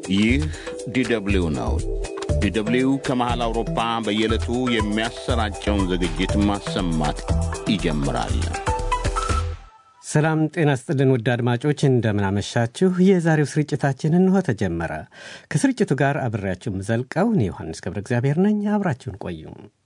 ይህ ዲደብሊው ነው። ዲደብሊው ከመሃል አውሮፓ በየዕለቱ የሚያሰራጨውን ዝግጅት ማሰማት ይጀምራል። ሰላም ጤና ስጥልን ውድ አድማጮች እንደምናመሻችሁ። የዛሬው ስርጭታችን እንሆ ተጀመረ። ከስርጭቱ ጋር አብሬያችሁ የምዘልቀው እኔ ዮሐንስ ገብረ እግዚአብሔር ነኝ። አብራችሁን ቆዩ።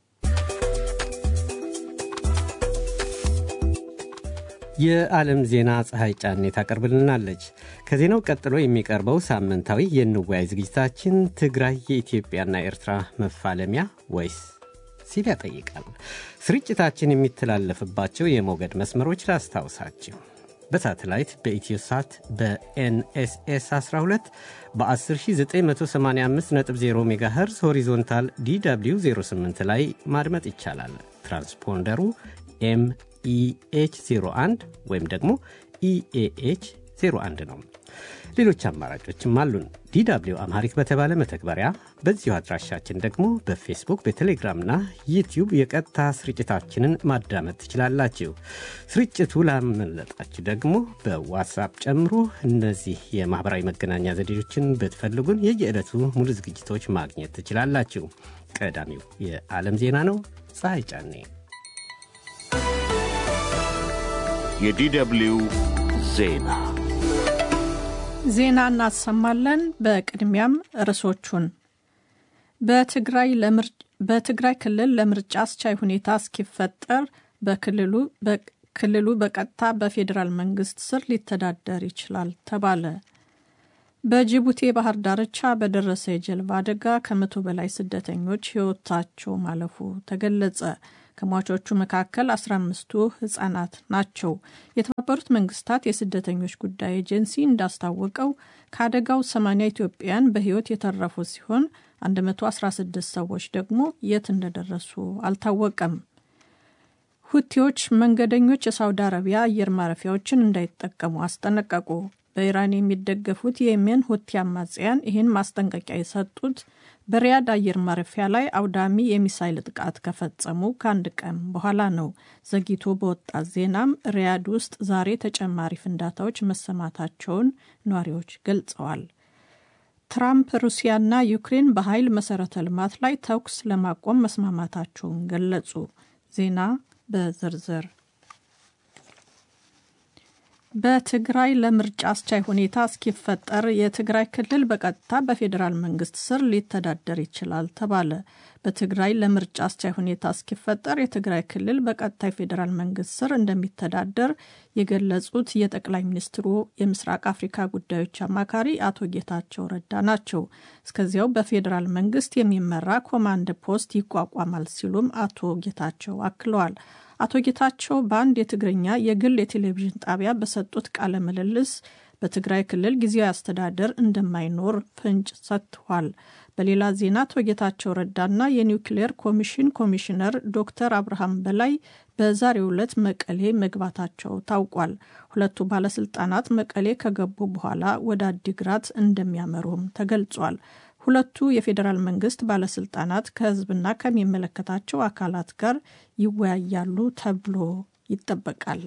የዓለም ዜና ፀሐይ ጫኔ ታቀርብልናለች። ከዜናው ቀጥሎ የሚቀርበው ሳምንታዊ የንዋይ ዝግጅታችን ትግራይ የኢትዮጵያና ኤርትራ መፋለሚያ ወይስ ሲል ያጠይቃል። ስርጭታችን የሚተላለፍባቸው የሞገድ መስመሮች ላስታውሳችሁ። በሳተላይት በኢትዮሳት በኤንኤስኤስ 12 በ10985.0 ሜጋሄርዝ ሆሪዞንታል ዲw 08 ላይ ማድመጥ ይቻላል። ትራንስፖንደሩ ኤምኢኤች 01 ወይም ደግሞ ኢኤኤች 01 ነው። ሌሎች አማራጮችም አሉን። ዲw አምሃሪክ በተባለ መተግበሪያ፣ በዚሁ አድራሻችን ደግሞ በፌስቡክ በቴሌግራምና ዩትዩብ የቀጥታ ስርጭታችንን ማዳመጥ ትችላላችሁ። ስርጭቱ ላመለጣችሁ ደግሞ በዋትሳፕ ጨምሮ እነዚህ የማኅበራዊ መገናኛ ዘዴዎችን ብትፈልጉን የየዕለቱ ሙሉ ዝግጅቶች ማግኘት ትችላላችሁ። ቀዳሚው የዓለም ዜና ነው። ፀሐይ ጫኔ የዲደብሊው ዜና ዜና እናሰማለን። በቅድሚያም ርዕሶቹን በትግራይ ክልል ለምርጫ አስቻይ ሁኔታ እስኪፈጠር በክልሉ በቀጥታ በፌዴራል መንግስት ስር ሊተዳደር ይችላል ተባለ። በጅቡቲ የባህር ዳርቻ በደረሰ የጀልባ አደጋ ከመቶ በላይ ስደተኞች ሕይወታቸው ማለፉ ተገለጸ። ከሟቾቹ መካከል 15ቱ ህጻናት ናቸው። የተባበሩት መንግስታት የስደተኞች ጉዳይ ኤጀንሲ እንዳስታወቀው ከአደጋው 80 ኢትዮጵያውያን በህይወት የተረፉ ሲሆን 116 ሰዎች ደግሞ የት እንደደረሱ አልታወቀም። ሁቲዎች መንገደኞች የሳውዲ አረቢያ አየር ማረፊያዎችን እንዳይጠቀሙ አስጠነቀቁ። በኢራን የሚደገፉት የየሜን ሁቲ አማጽያን ይህን ማስጠንቀቂያ የሰጡት በሪያድ አየር ማረፊያ ላይ አውዳሚ የሚሳይል ጥቃት ከፈጸሙ ከአንድ ቀን በኋላ ነው። ዘግይቶ በወጣ ዜናም ሪያድ ውስጥ ዛሬ ተጨማሪ ፍንዳታዎች መሰማታቸውን ነዋሪዎች ገልጸዋል። ትራምፕ ሩሲያና ዩክሬን በኃይል መሰረተ ልማት ላይ ተኩስ ለማቆም መስማማታቸውን ገለጹ። ዜና በዝርዝር በትግራይ ለምርጫ አስቻይ ሁኔታ እስኪፈጠር የትግራይ ክልል በቀጥታ በፌዴራል መንግስት ስር ሊተዳደር ይችላል ተባለ። በትግራይ ለምርጫ አስቻይ ሁኔታ እስኪፈጠር የትግራይ ክልል በቀጥታ የፌዴራል መንግስት ስር እንደሚተዳደር የገለጹት የጠቅላይ ሚኒስትሩ የምስራቅ አፍሪካ ጉዳዮች አማካሪ አቶ ጌታቸው ረዳ ናቸው። እስከዚያው በፌዴራል መንግስት የሚመራ ኮማንድ ፖስት ይቋቋማል ሲሉም አቶ ጌታቸው አክለዋል። አቶ ጌታቸው በአንድ የትግርኛ የግል የቴሌቪዥን ጣቢያ በሰጡት ቃለ ምልልስ በትግራይ ክልል ጊዜያዊ አስተዳደር እንደማይኖር ፍንጭ ሰጥተዋል። በሌላ ዜና አቶ ጌታቸው ረዳና የኒውክሌር ኮሚሽን ኮሚሽነር ዶክተር አብርሃም በላይ በዛሬው ዕለት መቀሌ መግባታቸው ታውቋል። ሁለቱ ባለስልጣናት መቀሌ ከገቡ በኋላ ወደ አዲግራት እንደሚያመሩም ተገልጿል። ሁለቱ የፌዴራል መንግስት ባለስልጣናት ከህዝብና ከሚመለከታቸው አካላት ጋር ይወያያሉ ተብሎ ይጠበቃል።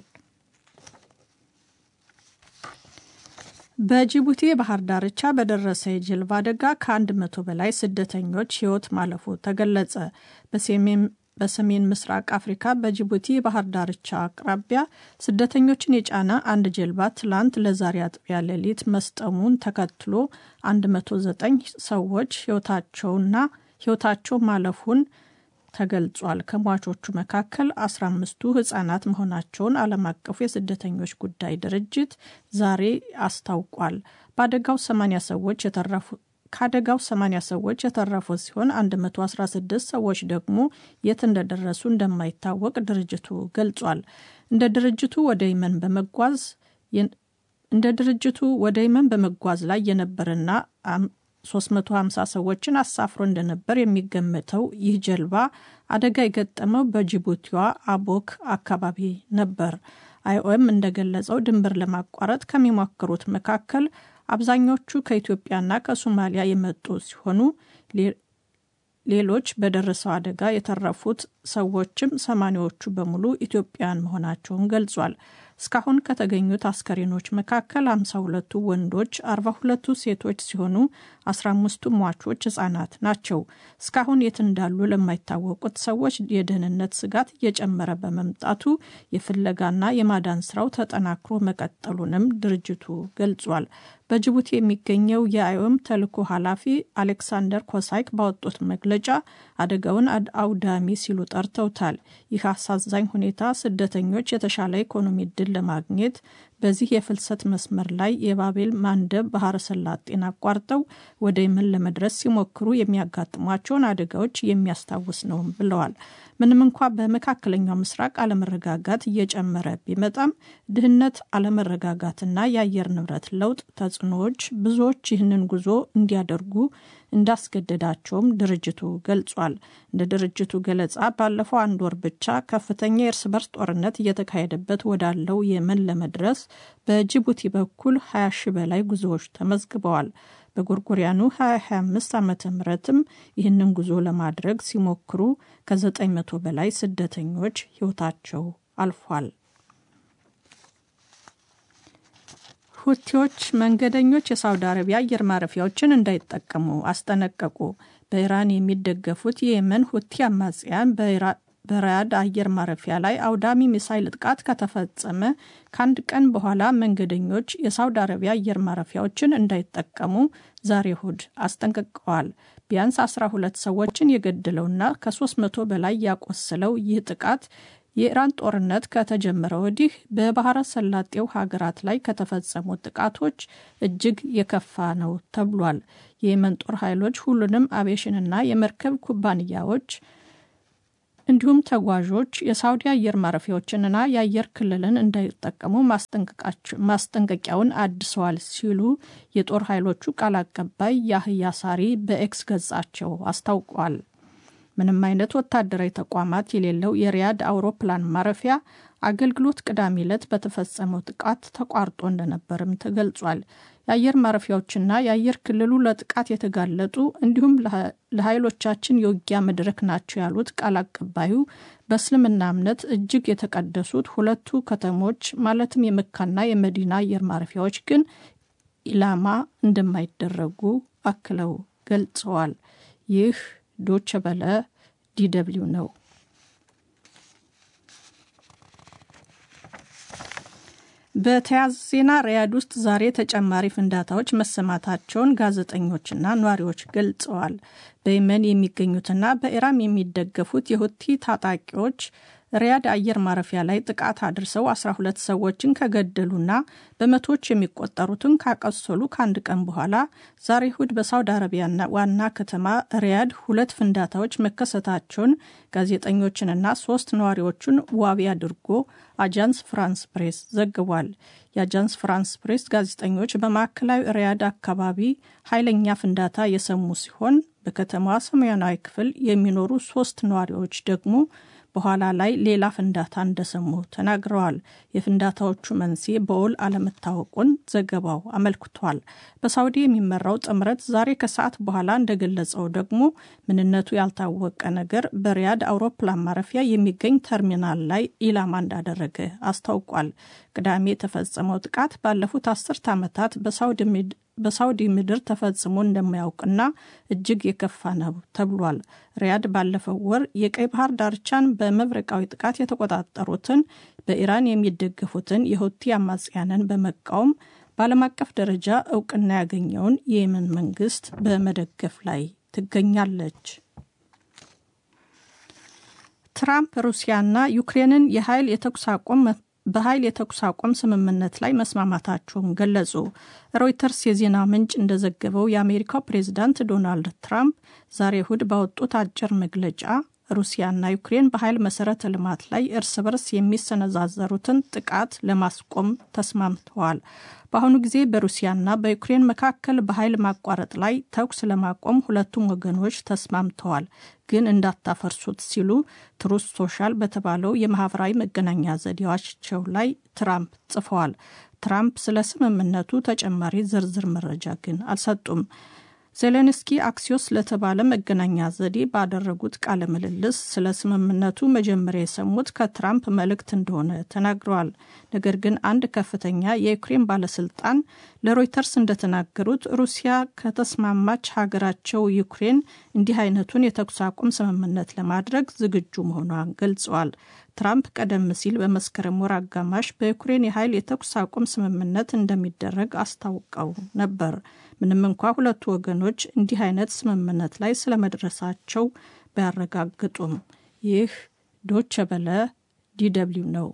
በጅቡቲ የባህር ዳርቻ በደረሰ የጀልባ አደጋ ከአንድ መቶ በላይ ስደተኞች ህይወት ማለፉ ተገለጸ። በሰሜን ምስራቅ አፍሪካ በጅቡቲ የባህር ዳርቻ አቅራቢያ ስደተኞችን የጫነ አንድ ጀልባ ትላንት ለዛሬ አጥቢያ ሌሊት መስጠሙን ተከትሎ 109 ሰዎች ህይወታቸውና ህይወታቸው ማለፉን ተገልጿል። ከሟቾቹ መካከል 15ቱ ህጻናት መሆናቸውን ዓለም አቀፉ የስደተኞች ጉዳይ ድርጅት ዛሬ አስታውቋል። በአደጋው 80 ሰዎች የተረፉ ከአደጋው 80 ሰዎች የተረፉ ሲሆን 116 ሰዎች ደግሞ የት እንደደረሱ እንደማይታወቅ ድርጅቱ ገልጿል። እንደ ድርጅቱ ወደ የመን በመጓዝ እንደ ድርጅቱ ወደ የመን በመጓዝ ላይ የነበረና 350 ሰዎችን አሳፍሮ እንደነበር የሚገመተው ይህ ጀልባ አደጋ የገጠመው በጅቡቲዋ አቦክ አካባቢ ነበር። አይኦኤም እንደገለጸው ድንበር ለማቋረጥ ከሚሞክሩት መካከል አብዛኞቹ ከኢትዮጵያና ከሶማሊያ የመጡ ሲሆኑ ሌሎች በደረሰው አደጋ የተረፉት ሰዎችም ሰማኒዎቹ በሙሉ ኢትዮጵያውያን መሆናቸውን ገልጿል። እስካሁን ከተገኙት አስከሬኖች መካከል 52ቱ ወንዶች፣ 42ቱ ሴቶች ሲሆኑ 15ቱ ሟቾች ህጻናት ናቸው። እስካሁን የት እንዳሉ ለማይታወቁት ሰዎች የደህንነት ስጋት እየጨመረ በመምጣቱ የፍለጋና የማዳን ስራው ተጠናክሮ መቀጠሉንም ድርጅቱ ገልጿል። በጅቡቲ የሚገኘው የአይኦም ተልዕኮ ኃላፊ አሌክሳንደር ኮሳይክ ባወጡት መግለጫ አደጋውን አውዳሚ ሲሉ ጠርተውታል። ይህ አሳዛኝ ሁኔታ ስደተኞች የተሻለ ኢኮኖሚ እድል ለማግኘት በዚህ የፍልሰት መስመር ላይ የባቤል ማንደብ ባህረ ሰላጤን አቋርጠው ወደ የመን ለመድረስ ሲሞክሩ የሚያጋጥሟቸውን አደጋዎች የሚያስታውስ ነው ብለዋል። ምንም እንኳ በመካከለኛው ምስራቅ አለመረጋጋት እየጨመረ ቢመጣም ድህነት፣ አለመረጋጋትና የአየር ንብረት ለውጥ ተጽዕኖዎች ብዙዎች ይህንን ጉዞ እንዲያደርጉ እንዳስገደዳቸውም ድርጅቱ ገልጿል። እንደ ድርጅቱ ገለጻ ባለፈው አንድ ወር ብቻ ከፍተኛ የእርስ በርስ ጦርነት እየተካሄደበት ወዳለው የመን ለመድረስ በጅቡቲ በኩል 20 ሺህ በላይ ጉዞዎች ተመዝግበዋል። በጎርጎሪያኑ 2025 ዓመተ ምህረትም ይህንን ጉዞ ለማድረግ ሲሞክሩ ከ900 በላይ ስደተኞች ሕይወታቸው አልፏል። ሁቲዎች መንገደኞች የሳውዲ አረቢያ አየር ማረፊያዎችን እንዳይጠቀሙ አስጠነቀቁ። በኢራን የሚደገፉት የየመን ሁቲ አማጽያን በራያድ አየር ማረፊያ ላይ አውዳሚ ሚሳይል ጥቃት ከተፈጸመ ከአንድ ቀን በኋላ መንገደኞች የሳውዲ አረቢያ አየር ማረፊያዎችን እንዳይጠቀሙ ዛሬ እሁድ አስጠንቅቀዋል። ቢያንስ 12 ሰዎችን የገደለውና ከ300 በላይ ያቆሰለው ይህ ጥቃት የኢራን ጦርነት ከተጀመረ ወዲህ በባህረ ሰላጤው ሀገራት ላይ ከተፈጸሙ ጥቃቶች እጅግ የከፋ ነው ተብሏል። የየመን ጦር ኃይሎች ሁሉንም አቪዬሽንና የመርከብ ኩባንያዎች እንዲሁም ተጓዦች የሳውዲ አየር ማረፊያዎችንና የአየር ክልልን እንዳይጠቀሙ ማስጠንቀቂያውን አድሰዋል ሲሉ የጦር ኃይሎቹ ቃል አቀባይ ያህያ ሳሪ በኤክስ ገጻቸው አስታውቋል። ምንም አይነት ወታደራዊ ተቋማት የሌለው የሪያድ አውሮፕላን ማረፊያ አገልግሎት ቅዳሜ ዕለት በተፈጸመው ጥቃት ተቋርጦ እንደነበርም ተገልጿል። የአየር ማረፊያዎችና የአየር ክልሉ ለጥቃት የተጋለጡ እንዲሁም ለኃይሎቻችን የውጊያ መድረክ ናቸው ያሉት ቃል አቀባዩ በእስልምና እምነት እጅግ የተቀደሱት ሁለቱ ከተሞች ማለትም የመካና የመዲና አየር ማረፊያዎች ግን ኢላማ እንደማይደረጉ አክለው ገልጸዋል። ይህ ዶቸ በለ ዲደብሊው ነው። በተያያዘ ዜና ሪያድ ውስጥ ዛሬ ተጨማሪ ፍንዳታዎች መሰማታቸውን ጋዜጠኞችና ነዋሪዎች ገልጸዋል። በየመን የሚገኙትና በኢራን የሚደገፉት የሁቲ ታጣቂዎች ሪያድ አየር ማረፊያ ላይ ጥቃት አድርሰው 12 ሰዎችን ከገደሉና በመቶዎች የሚቆጠሩትን ካቆሰሉ ከአንድ ቀን በኋላ ዛሬ እሁድ በሳውዲ አረቢያ ዋና ከተማ ሪያድ ሁለት ፍንዳታዎች መከሰታቸውን ጋዜጠኞችንና ሶስት ነዋሪዎቹን ዋቢ አድርጎ አጃንስ ፍራንስ ፕሬስ ዘግቧል። የአጃንስ ፍራንስ ፕሬስ ጋዜጠኞች በማዕከላዊ ሪያድ አካባቢ ኃይለኛ ፍንዳታ የሰሙ ሲሆን በከተማዋ ሰሜናዊ ክፍል የሚኖሩ ሶስት ነዋሪዎች ደግሞ በኋላ ላይ ሌላ ፍንዳታ እንደሰሙ ተናግረዋል። የፍንዳታዎቹ መንስኤ በውል አለመታወቁን ዘገባው አመልክቷል። በሳውዲ የሚመራው ጥምረት ዛሬ ከሰዓት በኋላ እንደገለጸው ደግሞ ምንነቱ ያልታወቀ ነገር በሪያድ አውሮፕላን ማረፊያ የሚገኝ ተርሚናል ላይ ኢላማ እንዳደረገ አስታውቋል። ቅዳሜ የተፈጸመው ጥቃት ባለፉት አስርት ዓመታት በሳውዲ ምድር ተፈጽሞ እንደማያውቅና እጅግ የከፋ ነው ተብሏል። ሪያድ ባለፈው ወር የቀይ ባህር ዳርቻን በመብረቃዊ ጥቃት የተቆጣጠሩትን በኢራን የሚደገፉትን የሁቲ አማጽያንን በመቃወም በዓለም አቀፍ ደረጃ እውቅና ያገኘውን የየመን መንግስት በመደገፍ ላይ ትገኛለች። ትራምፕ ሩሲያና ዩክሬንን የኃይል የተኩስ አቁም በኃይል የተኩስ አቁም ስምምነት ላይ መስማማታቸውን ገለጹ። ሮይተርስ የዜና ምንጭ እንደዘገበው የአሜሪካው ፕሬዚዳንት ዶናልድ ትራምፕ ዛሬ እሁድ ባወጡት አጭር መግለጫ ሩሲያና ዩክሬን በኃይል መሰረተ ልማት ላይ እርስ በርስ የሚሰነዛዘሩትን ጥቃት ለማስቆም ተስማምተዋል። በአሁኑ ጊዜ በሩሲያና በዩክሬን መካከል በኃይል ማቋረጥ ላይ ተኩስ ለማቆም ሁለቱም ወገኖች ተስማምተዋል፣ ግን እንዳታፈርሱት ሲሉ ትሩስ ሶሻል በተባለው የማህበራዊ መገናኛ ዘዴዎቻቸው ላይ ትራምፕ ጽፈዋል። ትራምፕ ስለ ስምምነቱ ተጨማሪ ዝርዝር መረጃ ግን አልሰጡም። ዜሌንስኪ አክሲዮስ ለተባለ መገናኛ ዘዴ ባደረጉት ቃለ ምልልስ ስለ ስምምነቱ መጀመሪያ የሰሙት ከትራምፕ መልእክት እንደሆነ ተናግረዋል። ነገር ግን አንድ ከፍተኛ የዩክሬን ባለስልጣን ለሮይተርስ እንደተናገሩት ሩሲያ ከተስማማች ሀገራቸው ዩክሬን እንዲህ አይነቱን የተኩስ አቁም ስምምነት ለማድረግ ዝግጁ መሆኗን ገልጸዋል። ትራምፕ ቀደም ሲል በመስከረም ወር አጋማሽ በዩክሬን የኃይል የተኩስ አቁም ስምምነት እንደሚደረግ አስታውቀው ነበር። ምንም እንኳ ሁለቱ ወገኖች እንዲህ አይነት ስምምነት ላይ ስለመድረሳቸው ባያረጋግጡም። ይህ ዶቸ በለ ዲደብሊው ነው።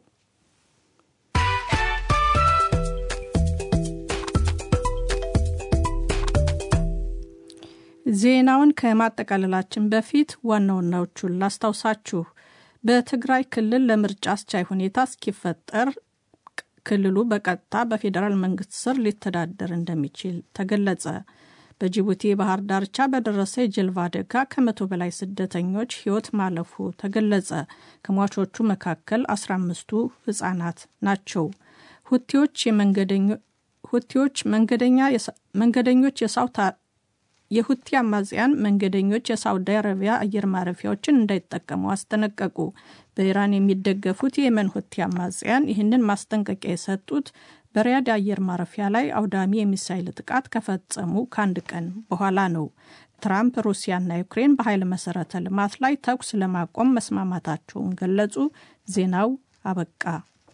ዜናውን ከማጠቃለላችን በፊት ዋና ዋናዎቹን ላስታውሳችሁ። በትግራይ ክልል ለምርጫ አስቻይ ሁኔታ እስኪፈጠር ክልሉ በቀጥታ በፌዴራል መንግስት ስር ሊተዳደር እንደሚችል ተገለጸ። በጅቡቲ የባህር ዳርቻ በደረሰ የጀልባ አደጋ ከመቶ በላይ ስደተኞች ሕይወት ማለፉ ተገለጸ። ከሟቾቹ መካከል 15ቱ ህጻናት ናቸው። ሁቲዎች ሁቲዎች መንገደኞች የሳውታ የሁቲ አማጽያን መንገደኞች የሳውዲ አረቢያ አየር ማረፊያዎችን እንዳይጠቀሙ አስጠነቀቁ። በኢራን የሚደገፉት የየመን ሁቲ አማጽያን ይህንን ማስጠንቀቂያ የሰጡት በሪያድ አየር ማረፊያ ላይ አውዳሚ የሚሳይል ጥቃት ከፈጸሙ ከአንድ ቀን በኋላ ነው። ትራምፕ ሩሲያና ዩክሬን በኃይል መሰረተ ልማት ላይ ተኩስ ለማቆም መስማማታቸውን ገለጹ። ዜናው አበቃ።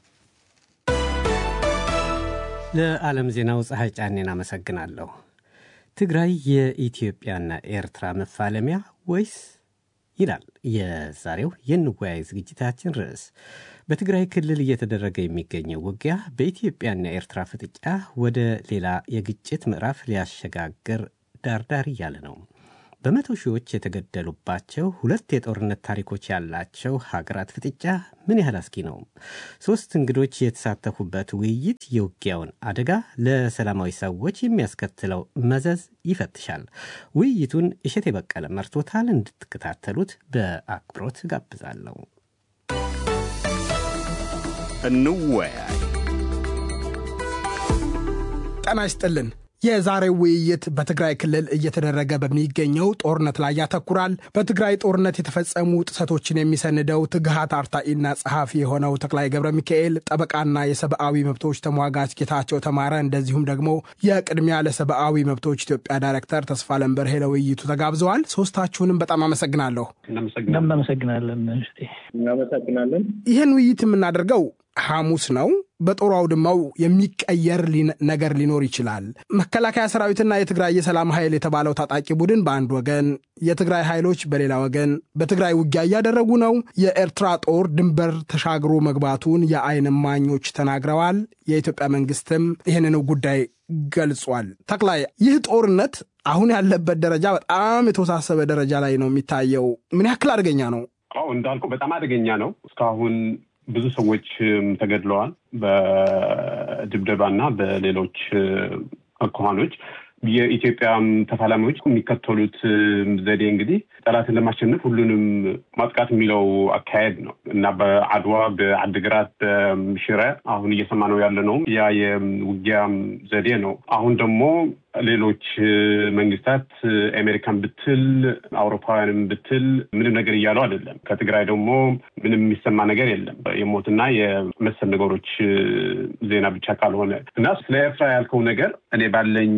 ለዓለም ዜናው ፀሐይ ጫኔን አመሰግናለሁ። ትግራይ የኢትዮጵያና ኤርትራ መፋለሚያ ወይስ ይላል የዛሬው የንወያይ ዝግጅታችን ርዕስ። በትግራይ ክልል እየተደረገ የሚገኘው ውጊያ በኢትዮጵያና ኤርትራ ፍጥጫ ወደ ሌላ የግጭት ምዕራፍ ሊያሸጋግር ዳርዳር እያለ ነው። በመቶ ሺዎች የተገደሉባቸው ሁለት የጦርነት ታሪኮች ያላቸው ሀገራት ፍጥጫ ምን ያህል አስጊ ነው? ሶስት እንግዶች የተሳተፉበት ውይይት የውጊያውን አደጋ፣ ለሰላማዊ ሰዎች የሚያስከትለው መዘዝ ይፈትሻል። ውይይቱን እሸት የበቀለ መርቶታል። እንድትከታተሉት በአክብሮት ጋብዛለሁ። እንወያይ። ጤና ይስጥልን። የዛሬው ውይይት በትግራይ ክልል እየተደረገ በሚገኘው ጦርነት ላይ ያተኩራል። በትግራይ ጦርነት የተፈጸሙ ጥሰቶችን የሚሰንደው ትግሃት አርታኢና ጸሐፊ የሆነው ተክላይ ገብረ ሚካኤል፣ ጠበቃና የሰብአዊ መብቶች ተሟጋች ጌታቸው ተማረ፣ እንደዚሁም ደግሞ የቅድሚያ ለሰብአዊ መብቶች ኢትዮጵያ ዳይሬክተር ተስፋ ለንበርሄ ለውይይቱ ተጋብዘዋል። ሶስታችሁንም በጣም አመሰግናለሁ። እናመሰግናለን። እናመሰግናለን። ይህን ውይይት የምናደርገው ሐሙስ ነው። በጦር አውድማው የሚቀየር ነገር ሊኖር ይችላል። መከላከያ ሰራዊትና የትግራይ የሰላም ኃይል የተባለው ታጣቂ ቡድን በአንድ ወገን፣ የትግራይ ኃይሎች በሌላ ወገን በትግራይ ውጊያ እያደረጉ ነው። የኤርትራ ጦር ድንበር ተሻግሮ መግባቱን የዓይን እማኞች ተናግረዋል። የኢትዮጵያ መንግስትም ይህንኑ ጉዳይ ገልጿል። ተክላይ፣ ይህ ጦርነት አሁን ያለበት ደረጃ በጣም የተወሳሰበ ደረጃ ላይ ነው የሚታየው። ምን ያክል አደገኛ ነው? አዎ እንዳልኩ በጣም አደገኛ ነው። እስካሁን ብዙ ሰዎች ተገድለዋል በድብደባና በሌሎች አኳኋኖች። የኢትዮጵያ ተፋላሚዎች የሚከተሉት ዘዴ እንግዲህ ጠላትን ለማሸነፍ ሁሉንም ማጥቃት የሚለው አካሄድ ነው እና በአድዋ፣ በአድግራት፣ በሽረ አሁን እየሰማነው ያለ ነው ያ የውጊያ ዘዴ ነው። አሁን ደግሞ ሌሎች መንግስታት አሜሪካን ብትል አውሮፓውያንም ብትል ምንም ነገር እያለው አይደለም። ከትግራይ ደግሞ ምንም የሚሰማ ነገር የለም የሞትና የመሰል ነገሮች ዜና ብቻ ካልሆነ እና ስለ ኤርትራ ያልከው ነገር እኔ ባለኝ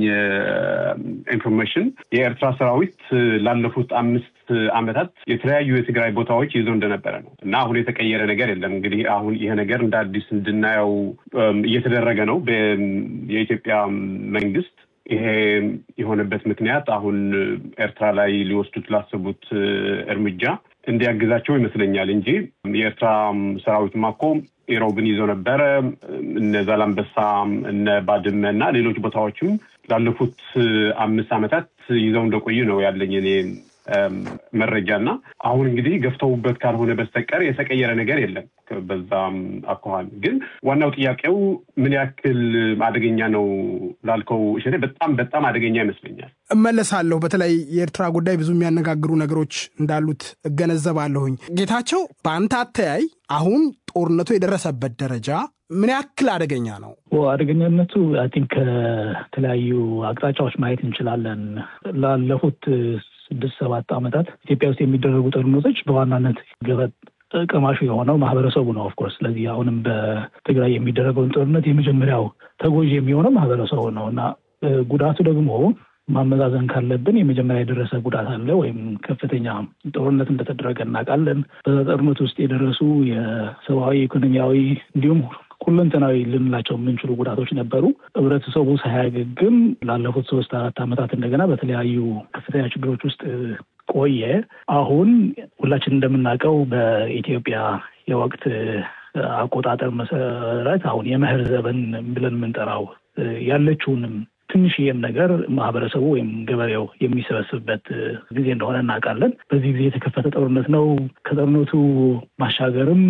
ኢንፎርሜሽን የኤርትራ ሰራዊት ላለፉት አምስት ዓመታት የተለያዩ የትግራይ ቦታዎች ይዞ እንደነበረ ነው እና አሁን የተቀየረ ነገር የለም። እንግዲህ አሁን ይሄ ነገር እንደ አዲስ እንድናየው እየተደረገ ነው የኢትዮጵያ መንግስት ይሄ የሆነበት ምክንያት አሁን ኤርትራ ላይ ሊወስዱት ላሰቡት እርምጃ እንዲያግዛቸው ይመስለኛል እንጂ የኤርትራ ሰራዊትማ እኮ ኢሮብን ይዞ ነበረ። እነ ዛላምበሳ፣ እነ ባድመ እና ሌሎች ቦታዎችም ላለፉት አምስት ዓመታት ይዘው እንደቆዩ ነው ያለኝ እኔ መረጃ እና አሁን እንግዲህ ገፍተውበት ካልሆነ በስተቀር የተቀየረ ነገር የለም። በዛም አኳኋን ግን ዋናው ጥያቄው ምን ያክል አደገኛ ነው ላልከው እሸቴ፣ በጣም በጣም አደገኛ ይመስለኛል። እመለሳለሁ። በተለይ የኤርትራ ጉዳይ ብዙ የሚያነጋግሩ ነገሮች እንዳሉት እገነዘባለሁኝ። ጌታቸው፣ በአንተ አተያይ አሁን ጦርነቱ የደረሰበት ደረጃ ምን ያክል አደገኛ ነው? አደገኛነቱ አይ ቲንክ ከተለያዩ አቅጣጫዎች ማየት እንችላለን። ላለፉት ስድስት ሰባት ዓመታት ኢትዮጵያ ውስጥ የሚደረጉ ጦርነቶች በዋናነት ገፈት ቀማሹ የሆነው ማህበረሰቡ ነው። ኦፍኮርስ ስለዚህ አሁንም በትግራይ የሚደረገውን ጦርነት የመጀመሪያው ተጎጂ የሚሆነው ማህበረሰቡ ነው እና ጉዳቱ ደግሞ ማመዛዘን ካለብን የመጀመሪያ የደረሰ ጉዳት አለ ወይም ከፍተኛ ጦርነት እንደተደረገ እናውቃለን። በዛ ጦርነት ውስጥ የደረሱ የሰብአዊ፣ ኢኮኖሚያዊ እንዲሁም ሁለንተናዊ ልንላቸው የምንችሉ ጉዳቶች ነበሩ። ህብረተሰቡ ሳያገግም ላለፉት ሶስት አራት ዓመታት እንደገና በተለያዩ ከፍተኛ ችግሮች ውስጥ ቆየ። አሁን ሁላችን እንደምናውቀው በኢትዮጵያ የወቅት አቆጣጠር መሰረት አሁን የመኸር ዘመን ብለን የምንጠራው ያለችውንም ትንሽዬም ነገር ማህበረሰቡ ወይም ገበሬው የሚሰበስብበት ጊዜ እንደሆነ እናውቃለን። በዚህ ጊዜ የተከፈተ ጦርነት ነው። ከጦርነቱ ማሻገርም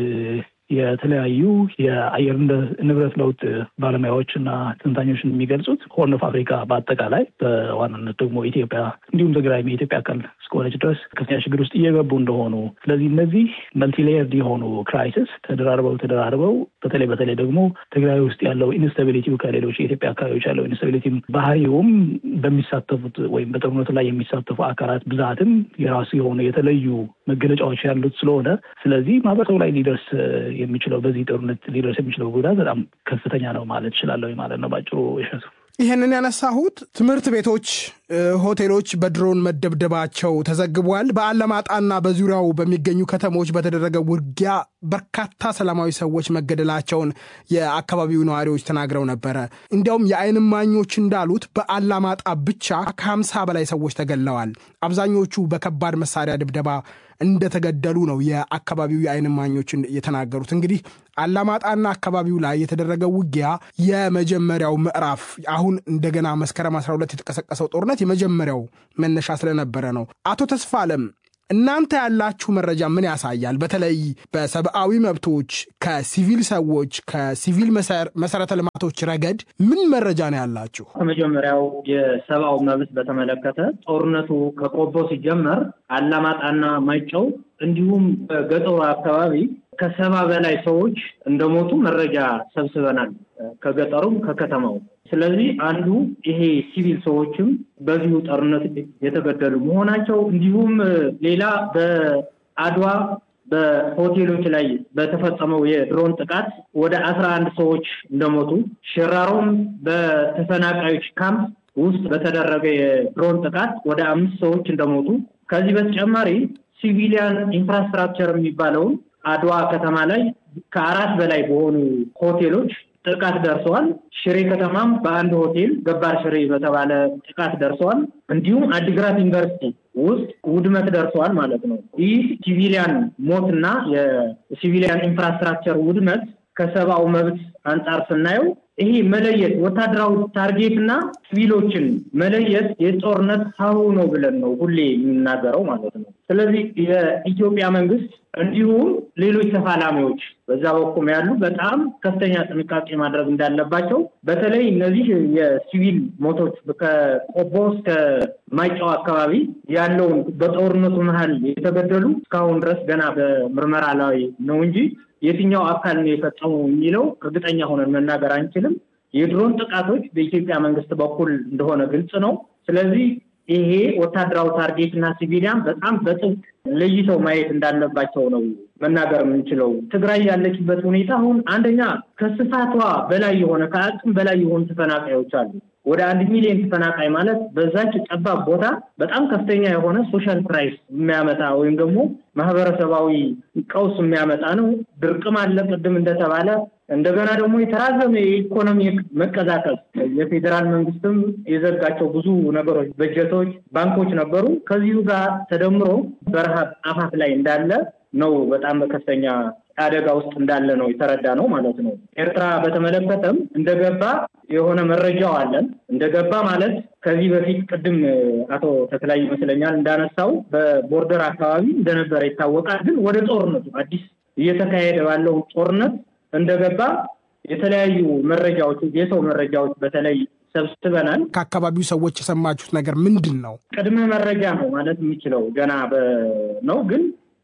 የተለያዩ የአየር ንብረት ለውጥ ባለሙያዎች እና ትንታኞችን የሚገልጹት ሆርን ኦፍ አፍሪካ በአጠቃላይ በዋናነት ደግሞ ኢትዮጵያ እንዲሁም ትግራይ የኢትዮጵያ አካል እስከሆነች ድረስ ከፍተኛ ችግር ውስጥ እየገቡ እንደሆኑ፣ ስለዚህ እነዚህ መልቲሌየርድ የሆኑ ክራይሲስ ተደራርበው ተደራርበው በተለይ በተለይ ደግሞ ትግራይ ውስጥ ያለው ኢንስታቢሊቲው ከሌሎች የኢትዮጵያ አካባቢዎች ያለው ኢንስታቢሊቲ ባህሪውም በሚሳተፉት ወይም በጦርነቱ ላይ የሚሳተፉ አካላት ብዛትም የራሱ የሆኑ የተለዩ መገለጫዎች ያሉት ስለሆነ ስለዚህ ማህበረሰቡ ላይ ሊደርስ የሚችለው በዚህ ጦርነት ሊደርስ የሚችለው ጉዳት በጣም ከፍተኛ ነው ማለት እችላለሁ ማለት ነው ባጭሩ። ይሸቱ ይህንን ያነሳሁት ትምህርት ቤቶች፣ ሆቴሎች በድሮን መደብደባቸው ተዘግቧል። በአለማጣና በዙሪያው በሚገኙ ከተሞች በተደረገ ውጊያ በርካታ ሰላማዊ ሰዎች መገደላቸውን የአካባቢው ነዋሪዎች ተናግረው ነበረ። እንዲያውም የዓይን እማኞች እንዳሉት በአላማጣ ብቻ ከሀምሳ በላይ ሰዎች ተገድለዋል። አብዛኞቹ በከባድ መሳሪያ ድብደባ እንደተገደሉ ነው የአካባቢው የዓይን እማኞች የተናገሩት። እንግዲህ አላማጣና አካባቢው ላይ የተደረገው ውጊያ የመጀመሪያው ምዕራፍ አሁን እንደገና መስከረም 12 የተቀሰቀሰው ጦርነት የመጀመሪያው መነሻ ስለነበረ ነው። አቶ ተስፋ አለም እናንተ ያላችሁ መረጃ ምን ያሳያል? በተለይ በሰብአዊ መብቶች ከሲቪል ሰዎች ከሲቪል መሰረተ ልማቶች ረገድ ምን መረጃ ነው ያላችሁ? ከመጀመሪያው የሰብአዊ መብት በተመለከተ ጦርነቱ ከቆቦ ሲጀመር አላማጣና ማይጨው እንዲሁም በገጠሩ አካባቢ ከሰባ በላይ ሰዎች እንደሞቱ መረጃ ሰብስበናል፣ ከገጠሩም ከከተማው። ስለዚህ አንዱ ይሄ ሲቪል ሰዎችም በዚሁ ጦርነት የተገደሉ መሆናቸው እንዲሁም ሌላ በአድዋ በሆቴሎች ላይ በተፈጸመው የድሮን ጥቃት ወደ አስራ አንድ ሰዎች እንደሞቱ ሽራሮም በተፈናቃዮች ካምፕ ውስጥ በተደረገ የድሮን ጥቃት ወደ አምስት ሰዎች እንደሞቱ ከዚህ በተጨማሪ ሲቪሊያን ኢንፍራስትራክቸር የሚባለውን አድዋ ከተማ ላይ ከአራት በላይ በሆኑ ሆቴሎች ጥቃት ደርሰዋል። ሽሬ ከተማም በአንድ ሆቴል ገባር ሽሬ በተባለ ጥቃት ደርሰዋል። እንዲሁም አዲግራት ዩኒቨርሲቲ ውስጥ ውድመት ደርሰዋል ማለት ነው። ይህ ሲቪሊያን ሞትና የሲቪሊያን ኢንፍራስትራክቸር ውድመት ከሰብአዊ መብት አንጻር ስናየው ይሄ መለየት ወታደራዊ ታርጌት እና ሲቪሎችን መለየት የጦርነት ሀሁ ነው ብለን ነው ሁሌ የምናገረው ማለት ነው። ስለዚህ የኢትዮጵያ መንግስት እንዲሁም ሌሎች ተፋላሚዎች በዛ በኩል ያሉ በጣም ከፍተኛ ጥንቃቄ ማድረግ እንዳለባቸው በተለይ እነዚህ የሲቪል ሞቶች ከቆቦ እስከ ማይጨው አካባቢ ያለውን በጦርነቱ መሀል የተገደሉ እስካሁን ድረስ ገና በምርመራ ላይ ነው እንጂ የትኛው አካል ነው የፈጸሙ የሚለው እርግጠኛ ሆነን መናገር አንችልም። የድሮን ጥቃቶች በኢትዮጵያ መንግስት በኩል እንደሆነ ግልጽ ነው። ስለዚህ ይሄ ወታደራዊ ታርጌት እና ሲቪሊያን በጣም በጥብቅ ለይተው ማየት እንዳለባቸው ነው መናገር የምንችለው። ትግራይ ያለችበት ሁኔታ አሁን አንደኛ ከስፋቷ በላይ የሆነ ከአቅም በላይ የሆኑ ተፈናቃዮች አሉ። ወደ አንድ ሚሊዮን ተፈናቃይ ማለት በዛች ጠባብ ቦታ በጣም ከፍተኛ የሆነ ሶሻል ክራይስ የሚያመጣ ወይም ደግሞ ማህበረሰባዊ ቀውስ የሚያመጣ ነው። ድርቅም አለ ቅድም እንደተባለ እንደገና ደግሞ የተራዘመ የኢኮኖሚ መቀዛቀዝ የፌዴራል መንግስትም የዘጋቸው ብዙ ነገሮች፣ በጀቶች፣ ባንኮች ነበሩ። ከዚሁ ጋር ተደምሮ በረሃብ አፋፍ ላይ እንዳለ ነው። በጣም በከፍተኛ አደጋ ውስጥ እንዳለ ነው የተረዳ ነው ማለት ነው። ኤርትራ በተመለከተም እንደገባ የሆነ መረጃው አለን። እንደገባ ማለት ከዚህ በፊት ቅድም አቶ ተክላይ ይመስለኛል እንዳነሳው በቦርደር አካባቢ እንደነበረ ይታወቃል። ግን ወደ ጦርነቱ አዲስ እየተካሄደ ባለው ጦርነት እንደገባ የተለያዩ መረጃዎች የሰው መረጃዎች በተለይ ሰብስበናል። ከአካባቢው ሰዎች የሰማችሁት ነገር ምንድን ነው? ቅድመ መረጃ ነው ማለት የሚችለው ገና ነው። ግን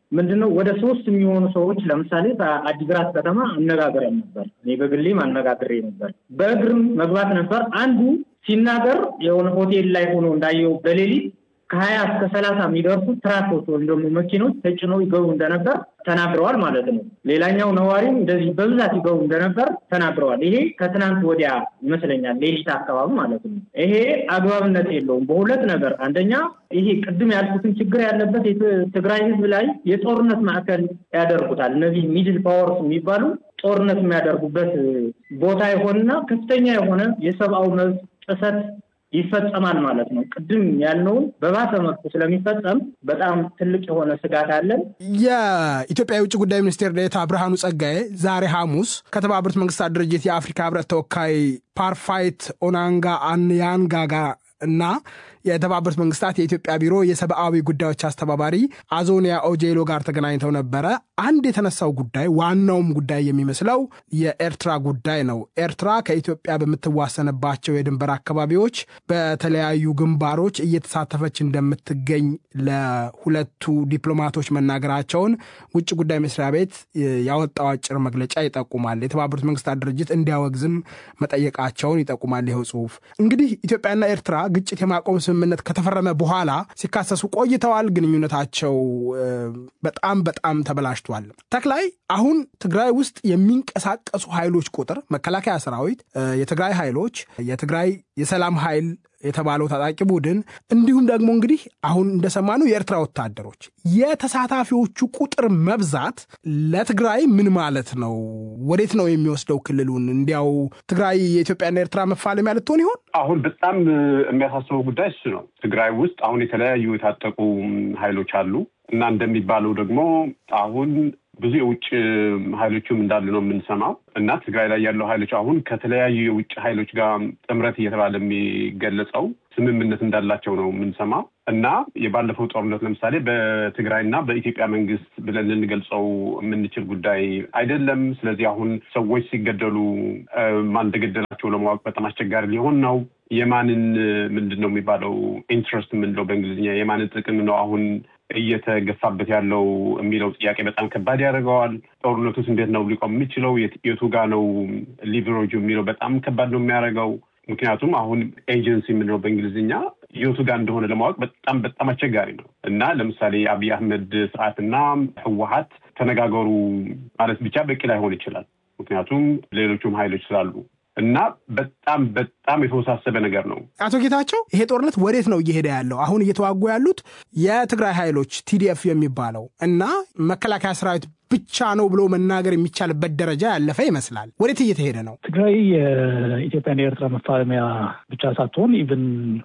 ምንድነው ወደ ሶስት የሚሆኑ ሰዎች ለምሳሌ በአዲግራት ከተማ አነጋግረን ነበር። እኔ በግሌም አነጋግሬ ነበር። በእግርም መግባት ነበር። አንዱ ሲናገር የሆነ ሆቴል ላይ ሆኖ እንዳየው በሌሊት ከሀያ እስከ ሰላሳ የሚደርሱ ትራኮች ወይም ደግሞ መኪኖች ተጭነው ይገቡ እንደነበር ተናግረዋል ማለት ነው። ሌላኛው ነዋሪም እንደዚህ በብዛት ይገቡ እንደነበር ተናግረዋል። ይሄ ከትናንት ወዲያ ይመስለኛል ሌሊት አካባቢ ማለት ነው። ይሄ አግባብነት የለውም በሁለት ነገር። አንደኛ ይሄ ቅድም ያልኩትን ችግር ያለበት ትግራይ ህዝብ ላይ የጦርነት ማዕከል ያደርጉታል። እነዚህ ሚድል ፓወርስ የሚባሉ ጦርነት የሚያደርጉበት ቦታ የሆነና ከፍተኛ የሆነ የሰብአዊ መብት ጥሰት ይፈጸማል ማለት ነው። ቅድም ያልነውን በባሰ መልኩ ስለሚፈጸም በጣም ትልቅ የሆነ ስጋት አለን። የኢትዮጵያ የውጭ ጉዳይ ሚኒስቴር ዴኤታ ብርሃኑ ጸጋዬ ዛሬ ሐሙስ ከተባበሩት መንግስታት ድርጅት የአፍሪካ ህብረት ተወካይ ፓርፋይት ኦናንጋ አንያንጋጋ እና የተባበሩት መንግስታት የኢትዮጵያ ቢሮ የሰብአዊ ጉዳዮች አስተባባሪ አዞኒያ ኦጄሎ ጋር ተገናኝተው ነበረ። አንድ የተነሳው ጉዳይ ዋናውም ጉዳይ የሚመስለው የኤርትራ ጉዳይ ነው። ኤርትራ ከኢትዮጵያ በምትዋሰንባቸው የድንበር አካባቢዎች በተለያዩ ግንባሮች እየተሳተፈች እንደምትገኝ ለሁለቱ ዲፕሎማቶች መናገራቸውን ውጭ ጉዳይ መስሪያ ቤት ያወጣው አጭር መግለጫ ይጠቁማል። የተባበሩት መንግስታት ድርጅት እንዲያወግዝም መጠየቃቸውን ይጠቁማል። ይኸው ጽሁፍ እንግዲህ ኢትዮጵያና ኤርትራ ግጭት የማቆም ስምምነት ከተፈረመ በኋላ ሲካሰሱ ቆይተዋል። ግንኙነታቸው በጣም በጣም ተበላሽቷል። ተክላይ አሁን ትግራይ ውስጥ የሚንቀሳቀሱ ኃይሎች ቁጥር መከላከያ ሰራዊት፣ የትግራይ ኃይሎች፣ የትግራይ የሰላም ኃይል የተባለው ታጣቂ ቡድን እንዲሁም ደግሞ እንግዲህ አሁን እንደሰማነው የኤርትራ ወታደሮች የተሳታፊዎቹ ቁጥር መብዛት ለትግራይ ምን ማለት ነው? ወዴት ነው የሚወስደው ክልሉን? እንዲያው ትግራይ የኢትዮጵያና ኤርትራ መፋለሚያ ልትሆን ይሆን? አሁን በጣም የሚያሳስበው ጉዳይ እሱ ነው። ትግራይ ውስጥ አሁን የተለያዩ የታጠቁ ኃይሎች አሉ እና እንደሚባለው ደግሞ አሁን ብዙ የውጭ ኃይሎችም እንዳሉ ነው የምንሰማው እና ትግራይ ላይ ያለው ኃይሎች አሁን ከተለያዩ የውጭ ኃይሎች ጋር ጥምረት እየተባለ የሚገለጸው ስምምነት እንዳላቸው ነው የምንሰማው እና የባለፈው ጦርነት ለምሳሌ በትግራይና በኢትዮጵያ መንግስት ብለን ልንገልጸው የምንችል ጉዳይ አይደለም። ስለዚህ አሁን ሰዎች ሲገደሉ ማን እንደገደላቸው ለማወቅ በጣም አስቸጋሪ ሊሆን ነው። የማንን ምንድን ነው የሚባለው ኢንትረስት የምንለው በእንግሊዝኛ የማንን ጥቅም ነው አሁን እየተገፋበት ያለው የሚለው ጥያቄ በጣም ከባድ ያደርገዋል። ጦርነቱስ እንዴት ነው ሊቆም የሚችለው? የቱ ጋ ነው ሊቨሬጁ የሚለው በጣም ከባድ ነው የሚያደርገው። ምክንያቱም አሁን ኤጀንሲ የምንለው በእንግሊዝኛ የቱ ጋር እንደሆነ ለማወቅ በጣም በጣም አስቸጋሪ ነው እና ለምሳሌ የአብይ አህመድ ስርዓትና ህወሀት ተነጋገሩ ማለት ብቻ በቂ ላይሆን ይችላል። ምክንያቱም ሌሎቹም ሀይሎች ስላሉ እና በጣም በጣም የተወሳሰበ ነገር ነው። አቶ ጌታቸው ይሄ ጦርነት ወዴት ነው እየሄደ ያለው? አሁን እየተዋጉ ያሉት የትግራይ ኃይሎች ቲዲኤፍ የሚባለው እና መከላከያ ሰራዊት ብቻ ነው ብሎ መናገር የሚቻልበት ደረጃ ያለፈ ይመስላል። ወዴት እየተሄደ ነው? ትግራይ የኢትዮጵያና የኤርትራ መፋለሚያ ብቻ ሳትሆን ኢቭን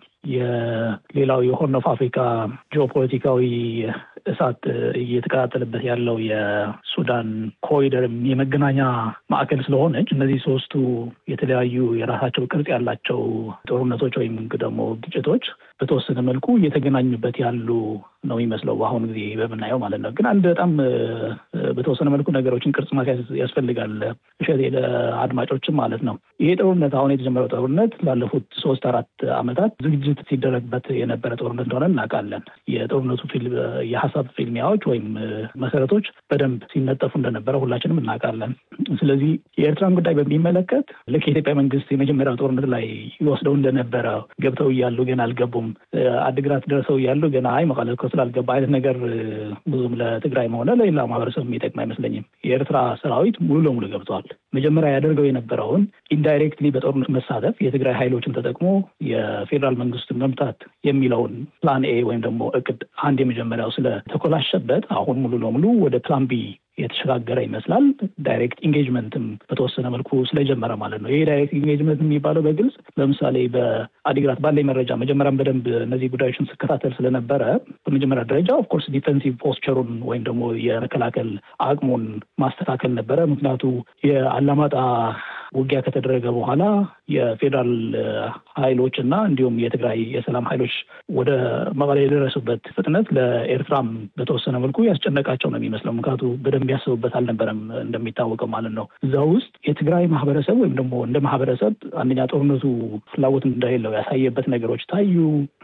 የሌላው የሆርን ኦፍ አፍሪካ ጂኦፖለቲካዊ እሳት እየተቀጣጠለበት ያለው የሱዳን ኮሪደርም የመገናኛ ማዕከል ስለሆነች እነዚህ ሶስቱ የተለያዩ የራሳቸው ቅርጽ ያላቸው ጦርነቶች ወይም ደግሞ ግጭቶች በተወሰነ መልኩ እየተገናኙበት ያሉ ነው የሚመስለው በአሁኑ ጊዜ በምናየው ማለት ነው። ግን አንድ በጣም በተወሰነ መልኩ ነገሮችን ቅርጽ ማስያዝ ያስፈልጋል። እሸቴ ለአድማጮችም ማለት ነው። ይሄ ጦርነት አሁን የተጀመረው ጦርነት ላለፉት ሶስት አራት ዓመታት ዝግጅት ሲደረግበት የነበረ ጦርነት እንደሆነ እናውቃለን። የጦርነቱ የሀሳብ ፊልሚያዎች ወይም መሰረቶች በደንብ ሲነጠፉ እንደነበረ ሁላችንም እናውቃለን። ስለዚህ የኤርትራን ጉዳይ በሚመለከት ልክ የኢትዮጵያ መንግስት የመጀመሪያው ጦርነት ላይ ይወስደው እንደነበረ ገብተው እያሉ ገና አልገቡም፣ አድግራት ደርሰው እያሉ ገና አይ መቀለ እኮ ስላልገባ አይነት ነገር ብዙም ለትግራይም ሆነ ለሌላ ማህበረሰብ የሚጠቅም አይመስለኝም። የኤርትራ ሰራዊት ሙሉ ለሙሉ ገብተዋል። መጀመሪያ ያደርገው የነበረውን ኢንዳይሬክትሊ በጦርነት መሳተፍ የትግራይ ኃይሎችን ተጠቅሞ የፌዴራል መንግስቱን መምታት የሚለውን ፕላን ኤ ወይም ደግሞ እቅድ አንድ የመጀመሪያው ስለተኮላሸበት አሁን ሙሉ ለሙሉ ወደ ፕላን ቢ የተሸጋገረ ይመስላል። ዳይሬክት ኢንጌጅመንትም በተወሰነ መልኩ ስለጀመረ ማለት ነው። ይሄ ዳይሬክት ኢንጌጅመንት የሚባለው በግልጽ ለምሳሌ በአዲግራት ባለኝ መረጃ መጀመሪያም በደንብ እነዚህ ጉዳዮችን ስከታተል ስለነበረ በመጀመሪያ ደረጃ ኦፍኮርስ ዲፌንሲቭ ፖስቸሩን ወይም ደግሞ የመከላከል አቅሙን ማስተካከል ነበረ። ምክንያቱ የአላማጣ ውጊያ ከተደረገ በኋላ የፌዴራል ኃይሎች እና እንዲሁም የትግራይ የሰላም ኃይሎች ወደ መቀሌ የደረሱበት ፍጥነት ለኤርትራም በተወሰነ መልኩ ያስጨነቃቸው ነው የሚመስለው። ምክንያቱ በደንብ ያስቡበት አልነበረም እንደሚታወቀው ማለት ነው። እዛ ውስጥ የትግራይ ማህበረሰብ ወይም ደግሞ እንደ ማህበረሰብ አንደኛ ጦርነቱ ፍላጎት እንደሌለው ያሳየበት ነገሮች ታዩ።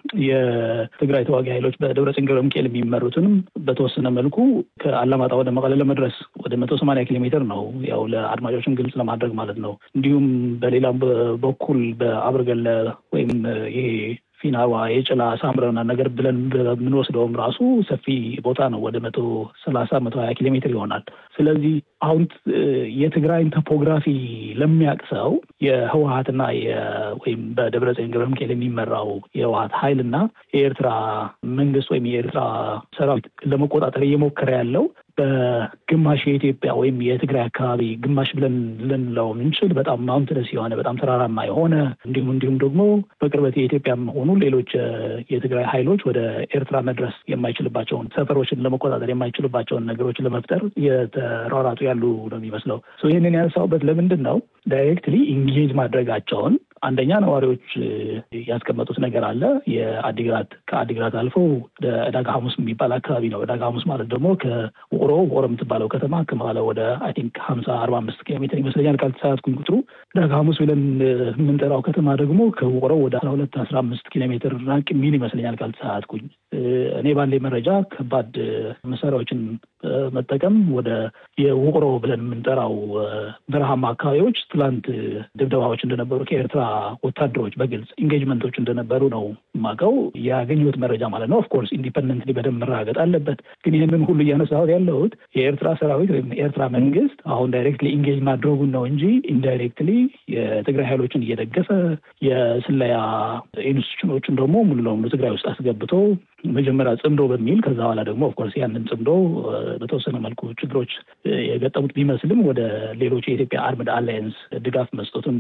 የትግራይ ተዋጊ ኃይሎች በደብረጽዮን ገብረ ሚካኤል የሚመሩትንም በተወሰነ መልኩ ከአላማጣ ወደ መቀለ ለመድረስ ወደ መቶ ሰማንያ ኪሎ ሜትር ነው። ያው ለአድማጮችን ግልጽ ለማድረግ ማለት ነው። እንዲሁም በሌላ በኩል በአብርገለ ወይም ይሄ ፊናዋ የጭላ ሳምረና ነገር ብለን በምንወስደውም ራሱ ሰፊ ቦታ ነው። ወደ መቶ ሰላሳ መቶ ሀያ ኪሎ ሜትር ይሆናል። ስለዚህ አሁን የትግራይን ቶፖግራፊ ለሚያውቅ ሰው የህወሀትና ወይም በደብረጽዮን ገብረ ሚካኤል የሚመራው የህወሀት ኃይልና የኤርትራ መንግስት ወይም የኤርትራ ሰራዊት ለመቆጣጠር እየሞከረ ያለው በግማሽ የኢትዮጵያ ወይም የትግራይ አካባቢ ግማሽ ብለን ልንለው የምንችል በጣም ማውንትነስ የሆነ በጣም ተራራማ የሆነ እንዲሁም እንዲሁም ደግሞ በቅርበት የኢትዮጵያ ሆኑ ሌሎች የትግራይ ኃይሎች ወደ ኤርትራ መድረስ የማይችልባቸውን ሰፈሮችን ለመቆጣጠር የማይችልባቸውን ነገሮች ለመፍጠር የተሯሯጡ ያሉ ነው የሚመስለው። ይህንን ያነሳሁበት ለምንድን ነው ዳይሬክትሊ ኢንጌጅ ማድረጋቸውን አንደኛ ነዋሪዎች ያስቀመጡት ነገር አለ። የአዲግራት ከአዲግራት አልፎ ወደ ዕዳጋ ሐሙስ የሚባል አካባቢ ነው። ዕዳጋ ሐሙስ ማለት ደግሞ ከውቅሮ ውቅሮ የምትባለው ከተማ ከመቀለ ወደ አይ ቲንክ ሀምሳ አርባ አምስት ኪሎ ሜትር ይመስለኛል ካልተሳሳትኩኝ ቁጥሩ። ዕዳጋ ሐሙስ ብለን የምንጠራው ከተማ ደግሞ ከውቅሮ ወደ አስራ ሁለት አስራ አምስት ኪሎ ሜትር ራቅ የሚል ይመስለኛል ካልተሳሳትኩኝ። እኔ ባለኝ መረጃ ከባድ መሳሪያዎችን መጠቀም ወደ የውቅሮ ብለን የምንጠራው በረሃማ አካባቢዎች ትላንት ድብደባዎች እንደነበሩ ከኤርትራ ወታደሮች በግልጽ ኢንጌጅመንቶች እንደነበሩ ነው የማውቀው ያገኘሁት መረጃ ማለት ነው። ኦፍኮርስ ኢንዲፐንደንትሊ በደንብ መረጋገጥ አለበት። ግን ይህንን ሁሉ እያነሳሁት ያለሁት የኤርትራ ሰራዊት ወይም የኤርትራ መንግስት አሁን ዳይሬክትሊ ኢንጌጅ ማድረጉን ነው እንጂ ኢንዳይሬክትሊ የትግራይ ኃይሎችን እየደገፈ የስለያ ኢንስቲቱሽኖችን ደግሞ ሙሉ ለሙሉ ትግራይ ውስጥ አስገብቶ መጀመሪያ ጽምዶ በሚል ከዛ በኋላ ደግሞ ኦፍኮርስ ያንን ጽምዶ በተወሰነ መልኩ ችግሮች የገጠሙት ቢመስልም ወደ ሌሎች የኢትዮጵያ አርምድ አላየንስ ድጋፍ መስጠቱን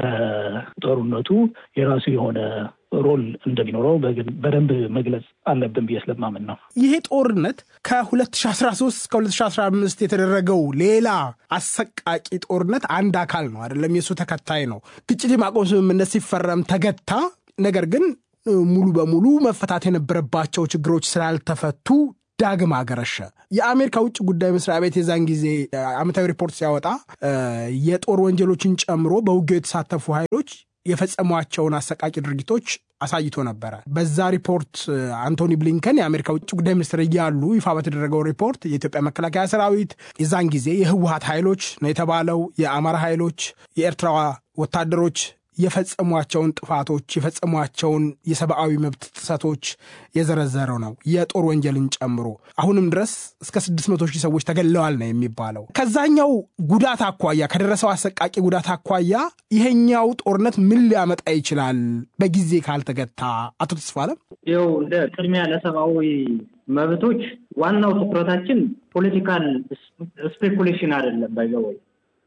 በጦርነቱ የራሱ የሆነ ሮል እንደሚኖረው በደንብ መግለጽ አለብን ብዬ ስለማምን ነው። ይሄ ጦርነት ከ2013 እስከ 2015 የተደረገው ሌላ አሰቃቂ ጦርነት አንድ አካል ነው አይደለም፣ የእሱ ተከታይ ነው። ግጭት የማቆም ስምምነት ሲፈረም ተገታ። ነገር ግን ሙሉ በሙሉ መፈታት የነበረባቸው ችግሮች ስላልተፈቱ ዳግም አገረሸ። የአሜሪካ ውጭ ጉዳይ መስሪያ ቤት የዛን ጊዜ ዓመታዊ ሪፖርት ሲያወጣ የጦር ወንጀሎችን ጨምሮ በውጊያው የተሳተፉ ኃይሎች የፈጸሟቸውን አሰቃቂ ድርጊቶች አሳይቶ ነበረ። በዛ ሪፖርት አንቶኒ ብሊንከን የአሜሪካ ውጭ ጉዳይ ሚኒስትር እያሉ ይፋ በተደረገው ሪፖርት የኢትዮጵያ መከላከያ ሰራዊት የዛን ጊዜ የህወሀት ኃይሎች ነው የተባለው የአማራ ኃይሎች፣ የኤርትራ ወታደሮች የፈጸሟቸውን ጥፋቶች የፈጸሟቸውን የሰብአዊ መብት ጥሰቶች የዘረዘረው ነው የጦር ወንጀልን ጨምሮ አሁንም ድረስ እስከ 600 ሺህ ሰዎች ተገለዋል ነው የሚባለው። ከዛኛው ጉዳት አኳያ ከደረሰው አሰቃቂ ጉዳት አኳያ ይሄኛው ጦርነት ምን ሊያመጣ ይችላል በጊዜ ካልተገታ? አቶ ተስፋለም ይኸው እንደ ቅድሚያ ለሰብአዊ መብቶች ዋናው ትኩረታችን ፖለቲካል ስፔኩሌሽን አይደለም። ባይዘወይ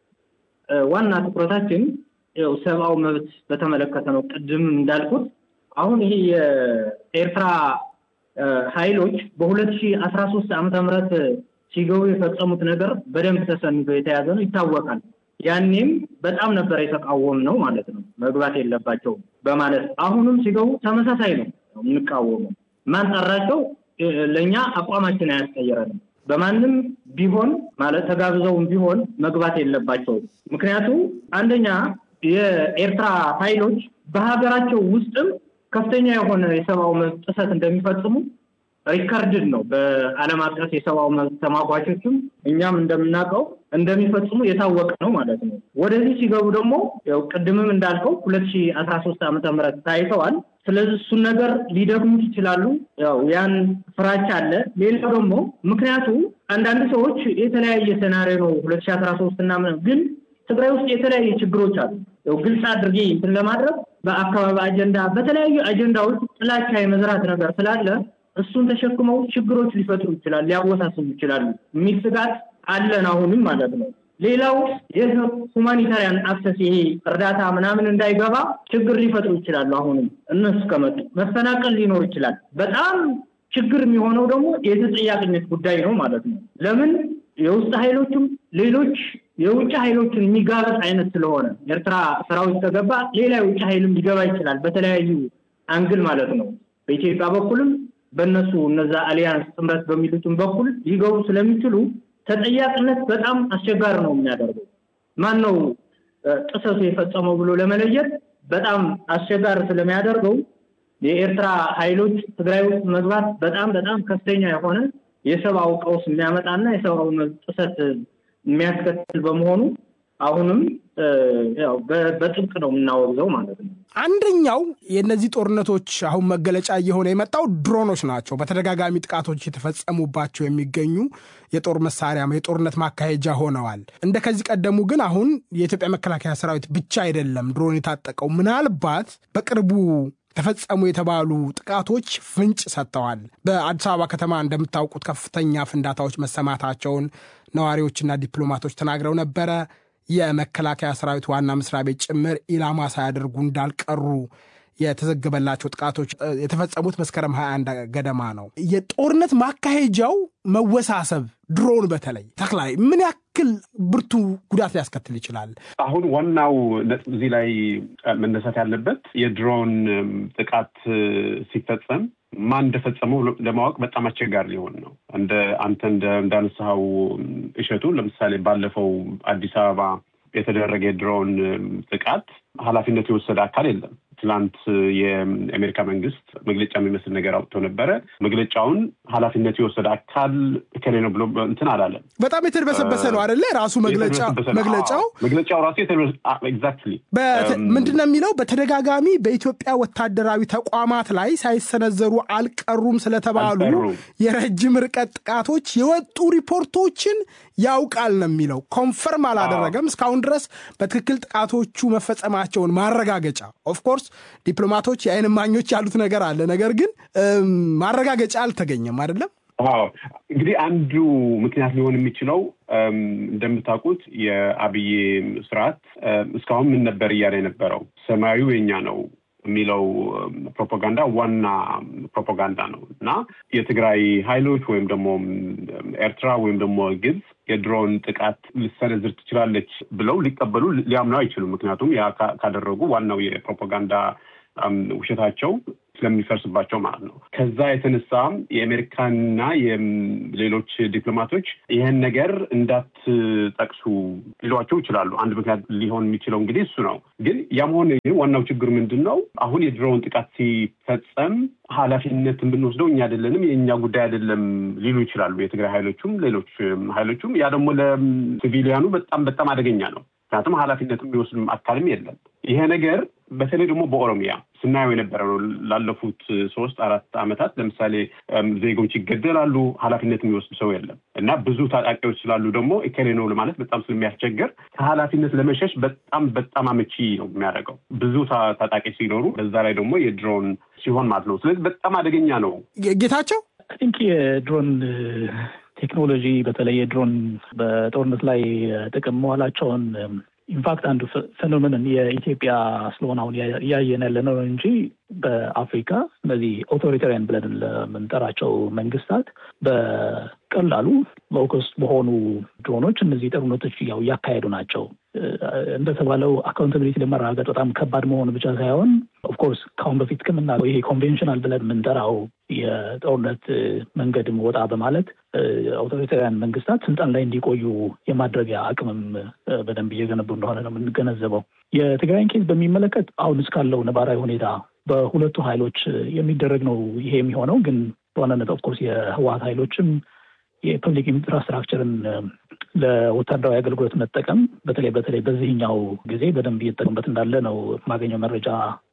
ዋና ትኩረታችን ያው ሰብአዊ መብት በተመለከተ ነው። ቅድም እንዳልኩት አሁን ይሄ የኤርትራ ኃይሎች በሁለት ሺህ አስራ ሶስት ዓመተ ምህረት ሲገቡ የፈጸሙት ነገር በደንብ ተሰንዶ የተያዘ ነው፣ ይታወቃል። ያኔም በጣም ነበር የተቃወም ነው ማለት ነው። መግባት የለባቸውም በማለት አሁንም ሲገቡ ተመሳሳይ ነው የምንቃወመው። ማን ጠራቸው? ለእኛ አቋማችን አያስቀይረንም። በማንም ቢሆን ማለት ተጋብዘውም ቢሆን መግባት የለባቸውም። ምክንያቱም አንደኛ የኤርትራ ኃይሎች በሀገራቸው ውስጥም ከፍተኛ የሆነ የሰብአዊ መብት ጥሰት እንደሚፈጽሙ ሪከርድድ ነው። በዓለም አቀፍ የሰብአዊ መብት ተሟጋቾችም እኛም እንደምናውቀው እንደሚፈጽሙ የታወቀ ነው ማለት ነው። ወደዚህ ሲገቡ ደግሞ ያው ቅድምም እንዳልከው ሁለት ሺህ አስራ ሶስት ዓመተ ምህረት ታይተዋል። ስለዚህ እሱን ነገር ሊደግሙት ይችላሉ። ያው ያን ፍራቻ አለ። ሌላው ደግሞ ምክንያቱ አንዳንድ ሰዎች የተለያየ ሴናሪዮ ነው ሁለት ሺህ አስራ ሶስት እና ግን ትግራይ ውስጥ የተለያዩ ችግሮች አሉ። ያው ግልጽ አድርጌ እንትን ለማድረግ በአካባቢ አጀንዳ፣ በተለያዩ አጀንዳዎች ጥላቻ የመዝራት ነገር ስላለ እሱን ተሸክመው ችግሮች ሊፈጥሩ ይችላል፣ ሊያወሳስቡ ይችላሉ የሚል ስጋት አለን አሁንም ማለት ነው። ሌላው የሁማኒታሪያን አክሰስ ይሄ እርዳታ ምናምን እንዳይገባ ችግር ሊፈጥሩ ይችላሉ። አሁንም እነሱ ከመጡ መፈናቀል ሊኖር ይችላል። በጣም ችግር የሚሆነው ደግሞ የተጠያቂነት ጉዳይ ነው ማለት ነው። ለምን የውስጥ ኃይሎችም ሌሎች የውጭ ኃይሎችን የሚጋበጥ አይነት ስለሆነ ኤርትራ ሰራዊት ከገባ ሌላ የውጭ ኃይልም ሊገባ ይችላል፣ በተለያዩ አንግል ማለት ነው። በኢትዮጵያ በኩልም በእነሱ እነዛ አሊያንስ ጥምረት በሚሉትም በኩል ሊገቡ ስለሚችሉ ተጠያቂነት በጣም አስቸጋሪ ነው የሚያደርገው። ማን ነው ጥሰቱ የፈጸመው ብሎ ለመለየት በጣም አስቸጋሪ ስለሚያደርገው የኤርትራ ኃይሎች ትግራይ ውስጥ መግባት በጣም በጣም ከፍተኛ የሆነ የሰብአዊ ቀውስ የሚያመጣና የሰብአዊ መብት ጥሰት የሚያስከትል በመሆኑ አሁንም ያው በጥብቅ ነው የምናወግዘው ማለት ነው። አንደኛው የእነዚህ ጦርነቶች አሁን መገለጫ እየሆነ የመጣው ድሮኖች ናቸው። በተደጋጋሚ ጥቃቶች የተፈጸሙባቸው የሚገኙ የጦር መሳሪያ የጦርነት ማካሄጃ ሆነዋል። እንደ ከዚህ ቀደሙ ግን አሁን የኢትዮጵያ መከላከያ ሰራዊት ብቻ አይደለም ድሮን የታጠቀው። ምናልባት በቅርቡ ተፈጸሙ የተባሉ ጥቃቶች ፍንጭ ሰጥተዋል። በአዲስ አበባ ከተማ እንደምታውቁት ከፍተኛ ፍንዳታዎች መሰማታቸውን ነዋሪዎችና ዲፕሎማቶች ተናግረው ነበረ። የመከላከያ ሰራዊት ዋና መስሪያ ቤት ጭምር ኢላማ ሳያደርጉ እንዳልቀሩ የተዘገበላቸው ጥቃቶች የተፈጸሙት መስከረም 21 ገደማ ነው። የጦርነት ማካሄጃው መወሳሰብ ድሮን በተለይ ተክላይ ምን ያክል ብርቱ ጉዳት ሊያስከትል ይችላል? አሁን ዋናው ነጥብ እዚህ ላይ መነሳት ያለበት የድሮን ጥቃት ሲፈጸም ማን እንደፈጸመው ለማወቅ በጣም አስቸጋሪ ሊሆን ነው። እንደ አንተ እንዳነሳኸው እሸቱ፣ ለምሳሌ ባለፈው አዲስ አበባ የተደረገ የድሮን ጥቃት ኃላፊነት የወሰደ አካል የለም። ትላንት የአሜሪካ መንግስት መግለጫ የሚመስል ነገር አውጥቶ ነበረ። መግለጫውን ኃላፊነት የወሰደ አካል እከሌ ነው ብሎ እንትን አላለም። በጣም የተድበሰበሰ ነው አደለ? ራሱ መግለጫው መግለጫው ራሱ ኤግዛክትሊ ምንድን ነው የሚለው? በተደጋጋሚ በኢትዮጵያ ወታደራዊ ተቋማት ላይ ሳይሰነዘሩ አልቀሩም ስለተባሉ የረጅም ርቀት ጥቃቶች የወጡ ሪፖርቶችን ያውቃል ነው የሚለው። ኮንፈርም አላደረገም እስካሁን ድረስ በትክክል ጥቃቶቹ መፈጸማቸውን ማረጋገጫ ኦፍኮርስ ዲፕሎማቶች የአይን እማኞች ያሉት ነገር አለ። ነገር ግን ማረጋገጫ አልተገኘም አይደለም። አዎ እንግዲህ አንዱ ምክንያት ሊሆን የሚችለው እንደምታውቁት የአብይ ስርዓት እስካሁን ምን ነበር እያለ የነበረው ሰማያዊ የኛ ነው የሚለው ፕሮፓጋንዳ ዋና ፕሮፓጋንዳ ነው እና የትግራይ ኃይሎች ወይም ደግሞ ኤርትራ ወይም ደግሞ ግብፅ የድሮን ጥቃት ልሰነዝር ትችላለች ብለው ሊቀበሉ ሊያምኑ አይችሉም። ምክንያቱም ያ ካደረጉ ዋናው የፕሮፓጋንዳ ውሸታቸው ስለሚፈርስባቸው ማለት ነው። ከዛ የተነሳ የአሜሪካና የሌሎች ዲፕሎማቶች ይህን ነገር እንዳትጠቅሱ ሊሏቸው ይችላሉ። አንድ ምክንያት ሊሆን የሚችለው እንግዲህ እሱ ነው። ግን ያም ሆነ ግን ዋናው ችግር ምንድን ነው? አሁን የድሮውን ጥቃት ሲፈጸም ኃላፊነት የምንወስደው እኛ አይደለንም፣ የእኛ ጉዳይ አይደለም ሊሉ ይችላሉ የትግራይ ኃይሎቹም ሌሎች ኃይሎቹም። ያ ደግሞ ለሲቪሊያኑ በጣም በጣም አደገኛ ነው። ምክንያቱም ኃላፊነት የሚወስድ አካልም የለም። ይሄ ነገር በተለይ ደግሞ በኦሮሚያ ስናየው የነበረ ነው። ላለፉት ሶስት አራት ዓመታት ለምሳሌ ዜጎች ይገደላሉ፣ ኃላፊነት የሚወስድ ሰው የለም እና ብዙ ታጣቂዎች ስላሉ ደግሞ እከሌ ነው ለማለት በጣም ስለሚያስቸግር ከኃላፊነት ለመሸሽ በጣም በጣም አመቺ ነው የሚያደርገው ብዙ ታጣቂ ሲኖሩ፣ በዛ ላይ ደግሞ የድሮን ሲሆን ማለት ነው። ስለዚህ በጣም አደገኛ ነው። ጌታቸው ቲንክ የድሮን ቴክኖሎጂ በተለይ የድሮን በጦርነት ላይ ጥቅም መዋላቸውን ኢንፋክት አንዱ ፌኖሜንን የኢትዮጵያ ስለሆነ አሁን እያየን ያለ ነው እንጂ በአፍሪካ እነዚህ ኦቶሪታሪያን ብለን ለምንጠራቸው መንግስታት በቀላሉ ሎከስት በሆኑ ድሮኖች እነዚህ ጦርነቶች ያው እያካሄዱ ናቸው። እንደተባለው አካውንታቢሊቲ ለመረጋገጥ በጣም ከባድ መሆኑ ብቻ ሳይሆን ኦፍኮርስ ከአሁን በፊት ከምናለው ይሄ ኮንቬንሽናል ብለን የምንጠራው የጦርነት መንገድም ወጣ በማለት አውቶሪታሪያን መንግስታት ስልጣን ላይ እንዲቆዩ የማድረጊያ አቅምም በደንብ እየገነቡ እንደሆነ ነው የምንገነዘበው። የትግራይን ኬዝ በሚመለከት አሁን እስካለው ነባራዊ ሁኔታ በሁለቱ ኃይሎች የሚደረግ ነው ይሄ የሚሆነው። ግን በዋናነት ኦፍኮርስ የህወሀት ኃይሎችም የፐብሊክ ኢንፍራስትራክቸርን ለወታደራዊ አገልግሎት መጠቀም በተለይ በተለይ በዚህኛው ጊዜ በደንብ እየተጠቀሙበት እንዳለ ነው የማገኘው መረጃ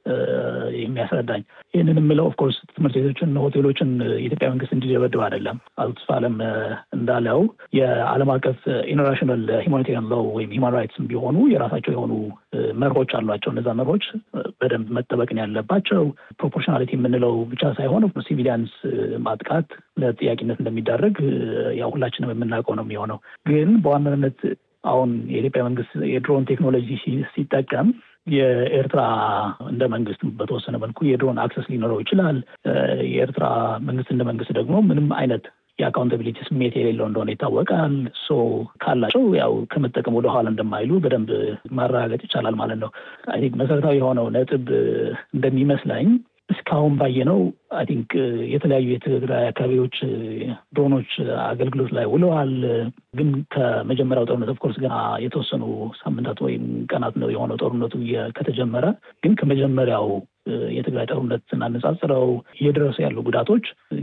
የሚያስረዳኝ። ይህንን የምለው ኦፍኮርስ ትምህርት ቤቶችን፣ ሆቴሎችን የኢትዮጵያ መንግስት እንዲደበድብ አይደለም። አቶ ተስፋለም እንዳለው የዓለም አቀፍ ኢንተርናሽናል ሂውማኒቴሪያን ሎው ወይም ሂውማን ራይትስ ቢሆኑ የራሳቸው የሆኑ መርሆች አሏቸው። እነዛ መርሆች በደንብ መጠበቅን ያለባቸው ፕሮፖርሽናሊቲ የምንለው ብቻ ሳይሆን ሲቪሊያንስ ማጥቃት ለጥያቄነት እንደሚዳረግ ያው ሁላችንም የምናውቀው ነው የሚሆነው ግን በዋናነት አሁን የኢትዮጵያ መንግስት የድሮን ቴክኖሎጂ ሲጠቀም የኤርትራ እንደ መንግስት በተወሰነ መልኩ የድሮን አክሰስ ሊኖረው ይችላል። የኤርትራ መንግስት እንደ መንግስት ደግሞ ምንም አይነት የአካውንታቢሊቲ ስሜት የሌለው እንደሆነ ይታወቃል። ሶ ካላቸው ያው ከመጠቀም ወደ ኋላ እንደማይሉ በደንብ ማረጋገጥ ይቻላል ማለት ነው። አይ ቲንክ መሰረታዊ የሆነው ነጥብ እንደሚመስለኝ እስካሁን ባየነው አይ ቲንክ የተለያዩ የትግራይ አካባቢዎች ድሮኖች አገልግሎት ላይ ውለዋል። ግን ከመጀመሪያው ጦርነት ኦፍኮርስ ገና የተወሰኑ ሳምንታት ወይም ቀናት ነው የሆነው ጦርነቱ ከተጀመረ። ግን ከመጀመሪያው የትግራይ ጦርነት ስናነጻጽረው እየደረሱ ያሉ ጉዳቶች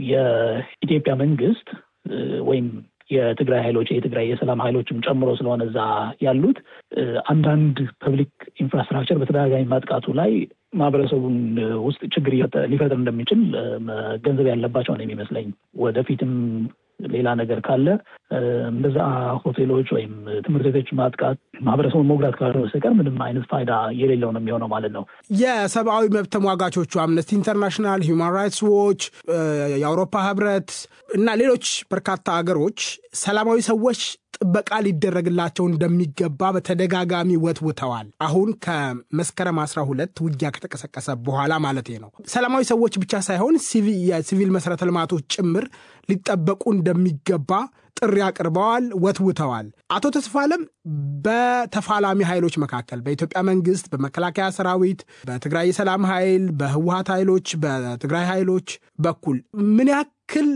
የኢትዮጵያ መንግስት ወይም የትግራይ ኃይሎች የትግራይ የሰላም ኃይሎችም ጨምሮ ስለሆነ እዛ ያሉት አንዳንድ ፐብሊክ ኢንፍራስትራክቸር በተደጋጋሚ ማጥቃቱ ላይ ማህበረሰቡን ውስጥ ችግር ሊፈጥር እንደሚችል መገንዘብ ያለባቸው ነው የሚመስለኝ። ወደፊትም ሌላ ነገር ካለ እንደዛ ሆቴሎች ወይም ትምህርት ቤቶች ማጥቃት ማህበረሰቡን መጉዳት ካልሆነ በስተቀር ምንም አይነት ፋይዳ የሌለው ነው የሚሆነው ማለት ነው። የሰብአዊ መብት ተሟጋቾቹ አምነስቲ ኢንተርናሽናል፣ ሂውማን ራይትስ ዎች፣ የአውሮፓ ህብረት እና ሌሎች በርካታ ሀገሮች ሰላማዊ ሰዎች ጥበቃ ሊደረግላቸው እንደሚገባ በተደጋጋሚ ወትውተዋል። አሁን ከመስከረም 12 ውጊያ ከተቀሰቀሰ በኋላ ማለት ነው። ሰላማዊ ሰዎች ብቻ ሳይሆን የሲቪል መሰረተ ልማቶች ጭምር ሊጠበቁ እንደሚገባ ጥሪ አቅርበዋል፣ ወትውተዋል። አቶ ተስፋለም በተፋላሚ ኃይሎች መካከል በኢትዮጵያ መንግስት፣ በመከላከያ ሰራዊት፣ በትግራይ የሰላም ኃይል፣ በህወሀት ኃይሎች፣ በትግራይ ኃይሎች በኩል ምን ያክል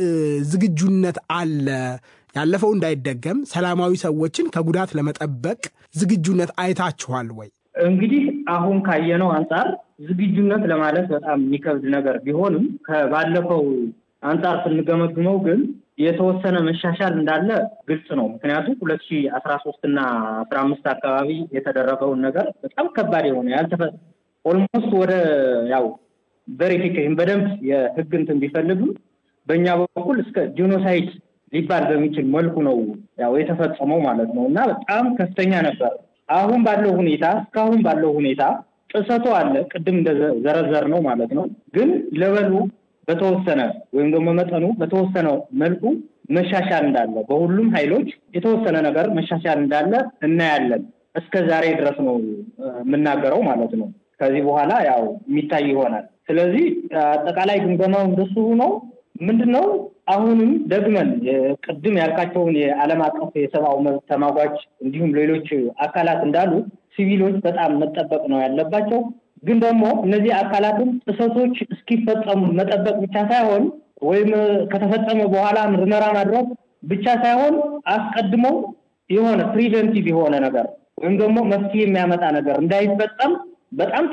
ዝግጁነት አለ? ያለፈው እንዳይደገም ሰላማዊ ሰዎችን ከጉዳት ለመጠበቅ ዝግጁነት አይታችኋል ወይ? እንግዲህ አሁን ካየነው አንጻር ዝግጁነት ለማለት በጣም የሚከብድ ነገር ቢሆንም ከባለፈው አንጻር ስንገመግመው ግን የተወሰነ መሻሻል እንዳለ ግልጽ ነው። ምክንያቱም ሁለት ሺህ አስራ ሶስት እና አስራ አምስት አካባቢ የተደረገውን ነገር በጣም ከባድ የሆነ ያልተፈ ኦልሞስት ወደ ያው ቬሪፊኬሽን በደንብ የህግ እንትን ቢፈልግም በእኛ በኩል እስከ ጂኖሳይድ ሊባል በሚችል መልኩ ነው ያው የተፈጸመው ማለት ነው እና በጣም ከፍተኛ ነበር። አሁን ባለው ሁኔታ እስካሁን ባለው ሁኔታ ጥሰቱ አለ፣ ቅድም እንደዘረዘር ነው ማለት ነው። ግን ለበሉ በተወሰነ ወይም ደግሞ መጠኑ በተወሰነ መልኩ መሻሻል እንዳለ በሁሉም ኃይሎች የተወሰነ ነገር መሻሻል እንዳለ እናያለን። እስከ ዛሬ ድረስ ነው የምናገረው ማለት ነው። ከዚህ በኋላ ያው የሚታይ ይሆናል። ስለዚህ አጠቃላይ ግምገማው እንደሱ ነው። ምንድን ነው አሁንም ደግመን ቅድም ያልካቸውን የዓለም አቀፍ የሰብአዊ መብት ተሟጋች እንዲሁም ሌሎች አካላት እንዳሉ ሲቪሎች በጣም መጠበቅ ነው ያለባቸው። ግን ደግሞ እነዚህ አካላትም ጥሰቶች እስኪፈጸሙ መጠበቅ ብቻ ሳይሆን ወይም ከተፈጸመ በኋላ ምርመራ ማድረግ ብቻ ሳይሆን አስቀድሞ የሆነ ፕሪቨንቲቭ የሆነ ነገር ወይም ደግሞ መፍትሄ የሚያመጣ ነገር እንዳይፈጸም በጣም